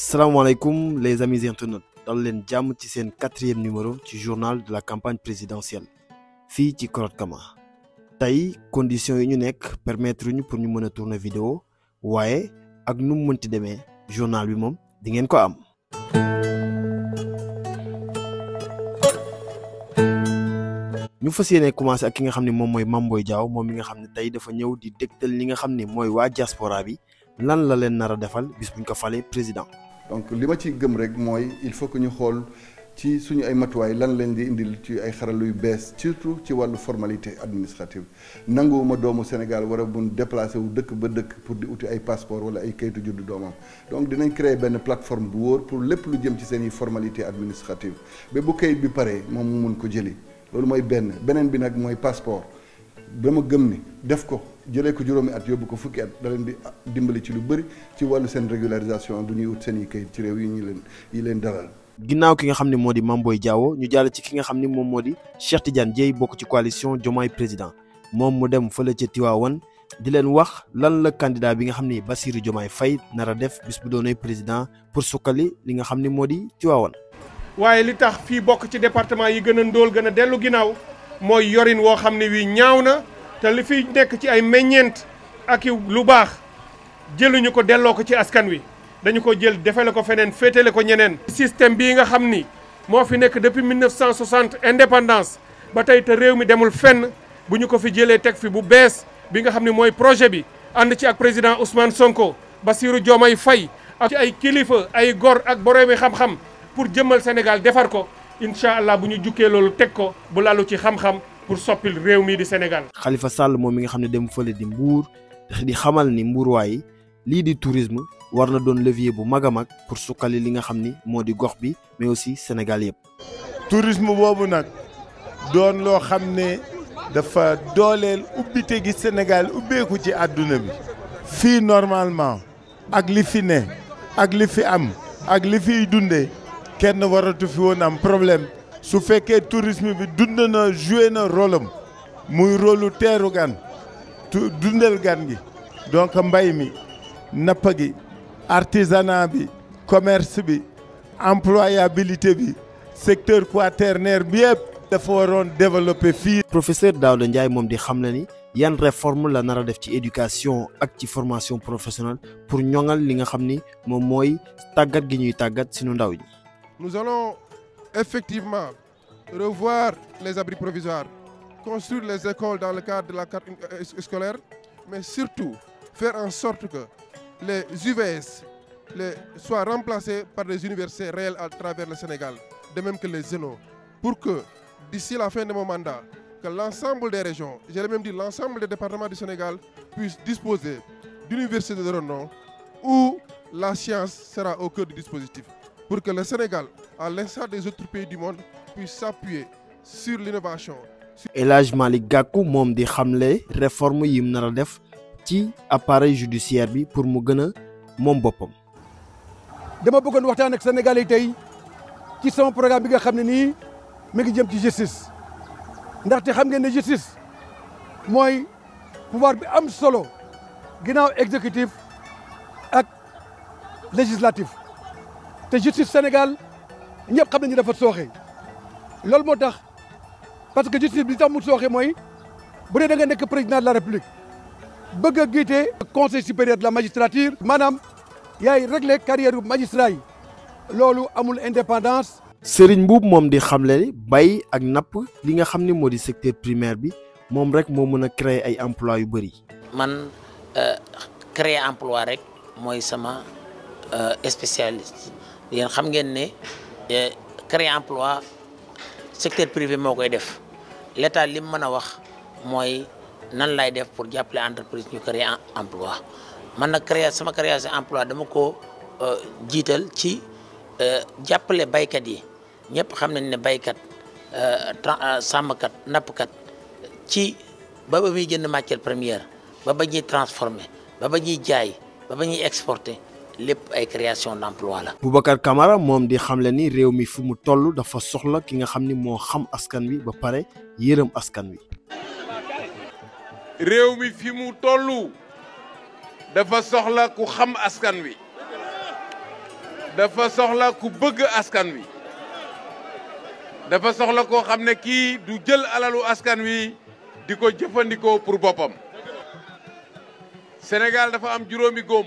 salaamaaleykum les amis internautes dal leen jàmm ci seen quatrième numéro ci journal de la campagne présidentielle fii ci Korot Kama tey conditions yi ñu nekk permettre ñu pour ñu mën a tourner vidéo waaye ak nu mu mënti demee journal bi moom di ngeen ko am. ñu fas yéene commencé ak ki nga xam ne moom mooy Mame Boye Diao moom mi nga xam ne tey dafa ñëw di dégtal li nga xam ne mooy waa diaspora bi lan la leen nar a defal bis buñ ko falee président. donc li ma ci gëm rek mooy il faut que ñu xool ci suñu ay matuwaay lan leen di indil ci ay xarala yu bees surtout ci wàllu formalité administrative nanguwuma doomu Sénégal war a mun déplacé wu dëkk ba dëkk pour di uti ay passeport wala ay kayitu juddu doomam donc dinañ créer benn plateforme bu wóor pour lépp lu jëm ci seen i formalité administrative ba bu kayit bi paree moom mu mun ko jëli loolu mooy benn beneen bi nag mooy passeport dama gëm ni def ko jëlee ko juróomi at yóbbu ko fukki at da leen di dimbali ci lu bëri ci wàllu seen régularisation du ñuy wut seen i kayit ci réew yi ñu leen yi leen dalal. ginnaaw ki nga xam ne moo di Mame Boye Diao ñu jàll ci ki nga xam ne moom moo di Cheikh Tidiane Dièye bokk ci coalition Diomaye président moom mu dem fële ca Tivaouane di leen wax lan la candidat bi nga xam ne Bassirou Diomaye Faye nar a def bis bu doonee président pour sukkali li nga xam ne moo di Tivaouane. waaye li tax fii bokk ci département yi gën a ndóol gën a dellu ginnaaw mooy yorin woo xam ne wii ñaaw na te li fiy nekk ci ay meññeent ak lu baax jëluñu ko delloo ko ci askan wi dañu ko jël defale ko feneen féetale ko ñeneen. système bii nga xam ni moo fi nekk depuis 1960 indépendance ba tey te réew mi demul fenn bu ñu ko fi jëlee teg fi bu bees bi nga xam ne mooy projet bi ànd ci ak président Ousmane Sonko Bassirou Diomaye Faye ak ci ay kilifa ay gor ak boroomi xam-xam pour jëmmal Sénégal defar ko incha allah bu ñu jukkee loolu teg ko bu lalu ci xam-xam pour soppil réew mii di Sénégal. Khalifa Sall moom mi nga xam ne dem fële di Mbour di xamal ni mbuurwaay lii di tourisme war na doon levier bu mag a mag pour sukkali li nga xam ni moo di gox bi mais aussi Sénégal yëpp. tourisme boobu nag doon loo xam ne dafa dooleel ubbite gi Sénégal ubbeeku ci àdduna bi. fii normalement ak li fi ne ak li fi am ak li fiy dundee kenn waratu fi woon am problème. su fekkee tourisme bi dund na joué na rôle am muy rôlu teeru gan tu dundal gan gi donc mbay mi napp gi artisanat bi commerce bi employabilité bi secteur quaternaire bi yëpp dafa waroon développer fii. professeur Daouda Ndiaye moom di xam na ni yan réforme la nar a def ci éducation ak ci formation professionnelle pour ñoŋal li nga xam ni moom mooy tàggat gi ñuy tàggat sunu ndaw ñi. nous allons effectivement revoir les abris provisoires, construire les écoles dans le cadre de la carte scolaire, mais surtout faire en sorte que les UVS les, soient remplacés par des universités réelles à travers le Sénégal, de même que les ZENO, pour que d'ici la fin de mon mandat, que l'ensemble des régions, j'ai même dit l'ensemble des départements du Sénégal, puissent disposer d'universités de renom où la science sera au cœur du dispositif pour que le Sénégal, à l'instar des autres pays du monde, puisse s'appuyer sur l'innovation. El Hadj Malick Gakou moom di xamle réforme yi mu nar a def ci appareil judiciaire bi pour mu gën a moom boppam. dama bëggoon waxtaan ak Sénégalais tey ci sama programme bi nga xam ne nii mi ngi jëm ci justice ndaxte xam ngeen ne justice mooy pouvoir bi am solo ginnaaw exécutif ak législatif. te justice Sénégal ñëpp xam nañu dafa sooxe loolu moo tax parce que justice bi tax mu sooxe mooy bu dee da nga nekk président de la république bëgg a jiite conseil supérieur de la magistrature maanaam yaay régler carrière yu magistrat yi loolu amul indépendance. Serigne Mboup moom di xamle ni bay ak napp li nga xam ne moo di secteur primaire bi moom rek moo mën a créer ay emploi yu bëri. man créer emploi rek mooy sama spécialiste. yéen xam ngeen ne créer emploi secteur privé moo koy def l'état li mu mën a wax mooy nan lay def pour jàppale entreprise ñu créer emploi man nag créer sama création emploi dama ko jiital ci jàppale baykat yi ñëpp xam nañ ne baykat sàmmkat nappkat ci ba ba muy jënd matière première ba ba ñuy transformer ba ba ñuy jaay ba ba ñuy exporter lépp ay création d'emploi la. Boubacar Camara moom di xamle ni réew mi fu mu toll dafa soxla ki nga xam ni moo xam askan wi ba pare yërëm askan wi. réew mi fi mu toll dafa soxla ku xam askan wi dafa soxla ku bëgg askan wi dafa soxla koo xam ne kii du jël alalu askan wi di ko jëfandikoo pour boppam Sénégal dafa am juróomi góom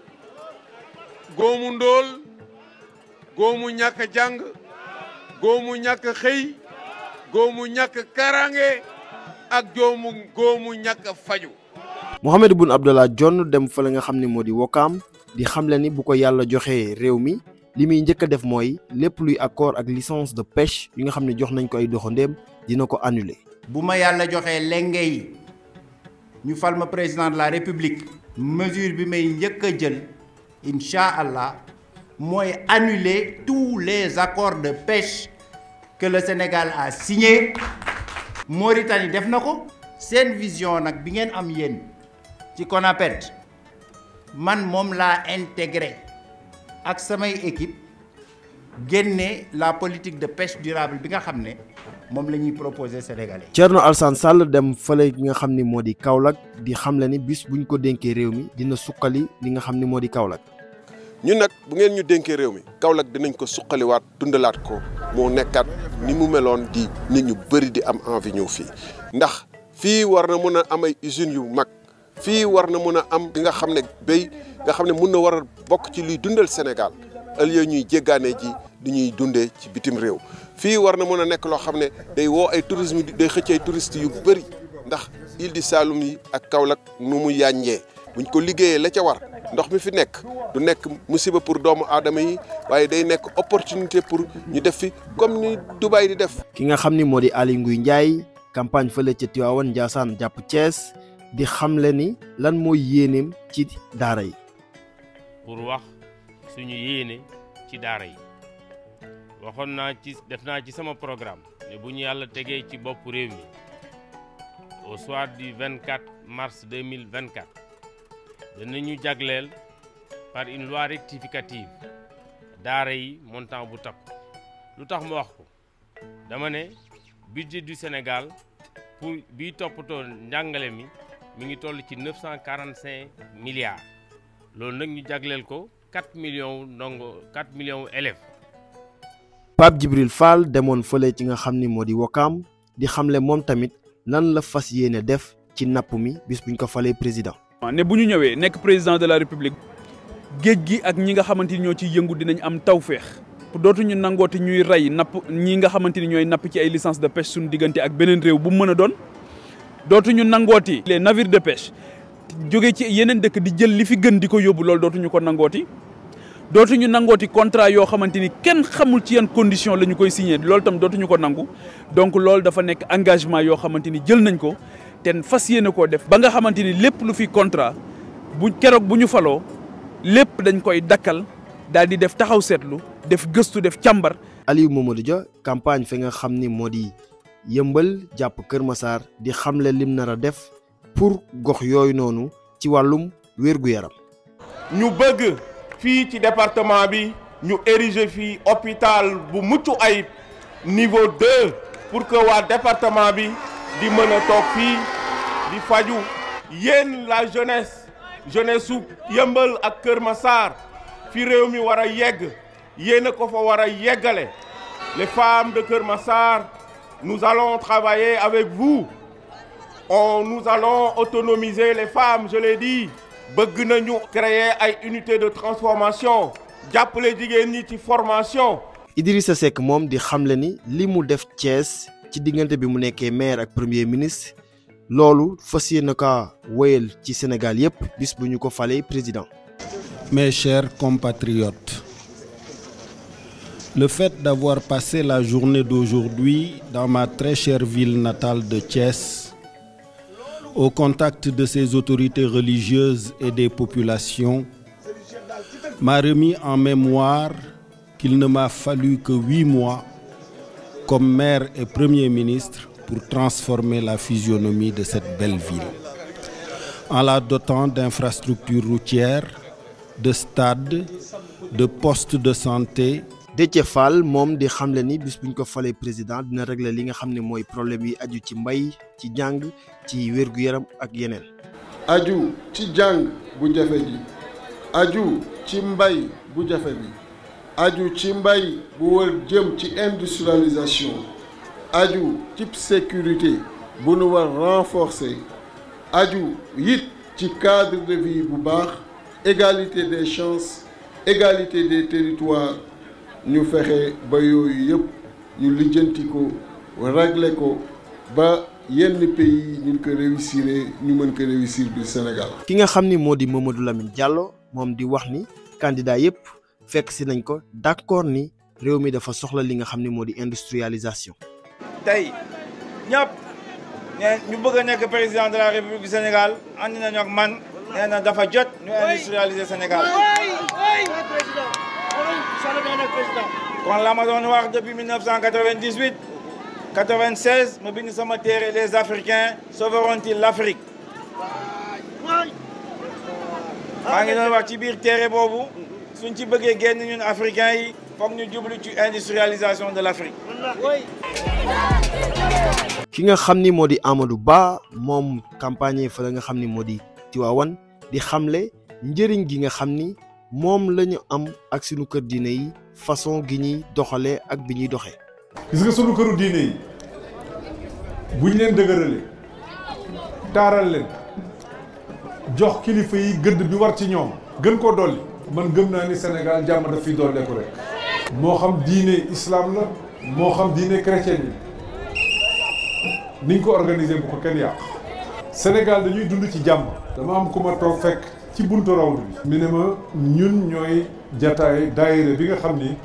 góomu ndóol góomu ñàkk jàng góomu ñàkk xëy góomu ñàkk karange ak joomu góomu ñàkk faju Mohamed Boun Abdallah Dionne dem fa la nga xam ne moo di Wakaam di xamle ni bu ko yàlla joxee réew mi li muy njëkk a def mooy lépp luy accord ak licence de pêche yi nga xam ne jox nañ ko ay doxandéem dina ko annuler. bu ma yàlla joxee lenge yi ñu fal ma président de la république mesure bi may njëkk a jël incha allah mooy annuler tous les accords de pêche que le Sénégal a signé Mauritanie def na ko seen vision nag bi ngeen am yéen ci CONAPED man moom laa intégré ak samay équipe génne la politique de pêche durable bi nga xam ne moom la ñuy proposé Sénégalais. Thierno Alassane Sall dem fële gi nga xam ni moo di Kaolack di xamle ni bis buñ ko dénkee réew mi dina suqali li nga xam ni moo di Kaolack. ñun nag bu ngeen ñu dénkee réew mi Kaolack dinañ ko suqaliwaat dundalaat ko moo nekkaat ni mu meloon di nit ñu bëri di am envie ñëw fii ndax fii war na mën a am ay usines yu mag fii war na mën a am li nga xam ne béy nga xam ne mun na war a bokk ci luy dundal Sénégal au lieu ñuy jéggaane ji di ñuy dundee ci bitim réew fii war na mën a nekk loo xam ne day woo ay tourisme day xëcc ay touristes yu bëri ndax île du Saloum yi ak Kaolack nu mu yàññee buñ ko liggéeyee la ca war ndox mi fi nekk du nekk musiba pour doomu aadama yi waaye day nekk opportunité pour ñu def fi comme ni Dubaï di def. ki nga xam ni moo di Aly Ngouille Ndiaye campagne fële ca Tivaouane Ndiassane jàpp Thiès di xamle ni lan mooy yéeneem ci daara yi. pour wax suñu yéene ci daara yi waxoon naa ci def naa ci sama programme ne bu ñu yàlla tegee ci bopp réew mi au soir du 24 mars 2024 danañu jagleel par une loi rectificative daara yi montant bu takku lu tax ma wax ko dama ne budget du Sénégal pour biy toppatoo njàngale mi mi ngi toll ci 945 milliards loolu nag ñu jagleel ko 4 millions ndongo 4 millions élèves. Pape Djibril Fall demoon fële ci nga xam ni moo di Wakaam di xamle moom tamit lan la fas yéene def ci napp mi bis buñ ko falee président. ne bu ñu ñëwee nekk président de la république géej gi ak ñi nga xamante ni ñoo ciy yëngu dinañ am tawféex dootuñu nangooti ñuy rey napp ñi nga xamante ni ñooy napp ci ay licence de pêche suñu diggante ak beneen réew bu mu mën a doon dootuñu nangooti les navires de pêche jóge ci yeneen dëkk di jël li fi gën di ko yóbbu loolu dootuñu ko nangooti dootuñu nangooti contrat yoo xamante ni kenn xamul ci yan condition la ñu koy signé loolu tam dootuñu ko nangu donc loolu dafa nekk engagement yoo xamante ni jël nañ ko te fas yéene koo def ba nga xamante ni lépp lu fi contrat bu keroog bu ñu faloo lépp dañ koy dakkal daal di def taxaw seetlu def gëstu def càmbar. Aliou Mamadou Dia campagne fi nga xam ni moo di yëmbal jàpp Kër Massar di xamle lim nar a def pour gox yooyu noonu ci wàllum wér-gu-yaram. ñu bëgg fii ci département bi ñu ériger fii hôpital bu mucc ayib niveau 2 pour que waa département bi. di mën a toog fii di faju yéen la jeunesse jeunesse su yëmbal ak Kër Massar fi réew mi war a yegg yéen a ko fa war a yeggale les femmes de Kër Massar nous allons travailler avec vous on nous allons autonomiser les femmes je l'ai dit bëgg nañu créer ay unité de transformation jàppale jigéen ñi ci formation Idrissa Seck moom di xamle ni li mu def Thiès ci diggante bi mu nekkee maire ak premier ministre loolu fas yéene ka wéyal ci Sénégal yépp bis bu ñu ko falee président. Mes chers compatriotes, le fait d'avoir passé la journée d'aujourd'hui dans ma très chère ville natale de Thiès, au contact de ses autorités religieuses et des populations, m'a remis en mémoire qu'il ne m'a fallu que huit mois comme maire et Premier ministre pour transformer la physionomie de cette belle ville, en la dotant d'infrastructures routières, de stades, de postes de santé. Déthié Fall moom di xamle ni bis bu ñu ko falee président dina régler li nga xam ne mooy problème yi aju ci mbay ci jàng ci wér-gu-yaram ak yeneen. aju ci jàng bu jafe ji aju ci mbay bu jafe bi aju ci mbay bu war jëm ci industrialisation aju ci sécurité bu nu war renforcer aju it ci cadre de vie bu baax égalité des chances égalité des territoires ñu fexe ba yooyu yëpp ñu lijjanti ko régler ko ba yenn pays ñu ko réussir ñu mën ko réussir du Sénégal. ki nga xam ni moo di Mamadou Lamine Diallo moom di wax ni candidat yëpp fekk si nañ ko d'accord ni réew mi dafa soxla li nga xam ni moo di industrialisation. tey ñëpp ne ñu bëgg a nekk président de la république du Sénégal ànd nañu ak man nee na dafa jot ñu industrialiser Sénégal. kon la ma doon wax depuis 1998 96 ma bind sama téere les Africains sauveront-ils l'Afrique maa ngi doon wax ci biir téere boobu suñ ci bëggee génn ñun africains yi foog ñu jublu ci industrialisation de l'Afrique. ki nga xam ni moo di Amadou Ba moom campagne fa la nga xam ni moo di Tiwaawan di xamle njëriñ gi nga xam ni moom la ñu am ak sunu kër diine yi façon gi ñuy doxalee ak bi ñuy doxee. gis nga sunu këru diine yi buñ leen dëgërale taaral leen jox kilifa yi gëdd bi war ci ñoom gën koo dolli man gëm naa ni Sénégal jàmm daf fiy dolleeku rek moo xam diine islam la moo xam diine chrétien yi niñ ko organiser bu ko kenn yàq Sénégal dañuy dund ci jàmm dama am ku ma toog fekk ci buntu rawdu bi mi ne ma ñun ñooy jataay daayira bi nga xam ni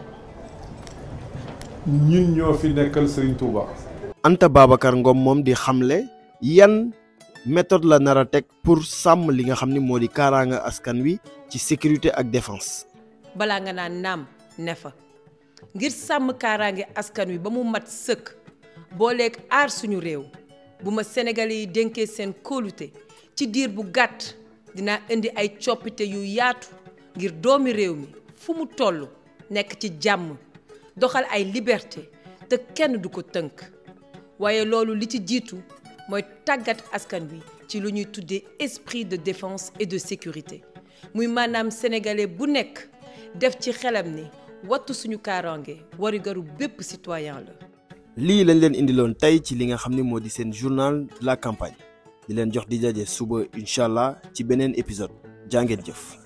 ñun ñoo fi nekkal Serigne Touba. Anta Babacar Ngom moom di xamle yan méthode la nar a teg pour sàmm li nga xam ni moo di kaaraanga askan wi ci sécurité ak défense. balaa nga naan naam ne fa ngir sàmm kaaraange askan wi ba mu mat sëkk booleeg aar suñu réew bu ma Sénégalais yi dénkee seen kóolute ci diir bu gàtt dinaa indi ay coppite yu yaatu ngir doomi réew mi fu mu toll nekk ci jàmm doxal ay liberté te kenn du ko tënk waaye loolu li ci jiitu mooy tàggat askan wi ci lu ñuy tuddee esprit de défense et de sécurité muy maanaam sénégalais bu nekk def ci xelam ni wattu suñu kaaraange warigaru bépp citoyen la. lii lañ leen indiloon tey ci li nga xam ni moo di seen journal de la campagne di leen jox di daje suba incha allah ci beneen épisode jaa ngeen jëf.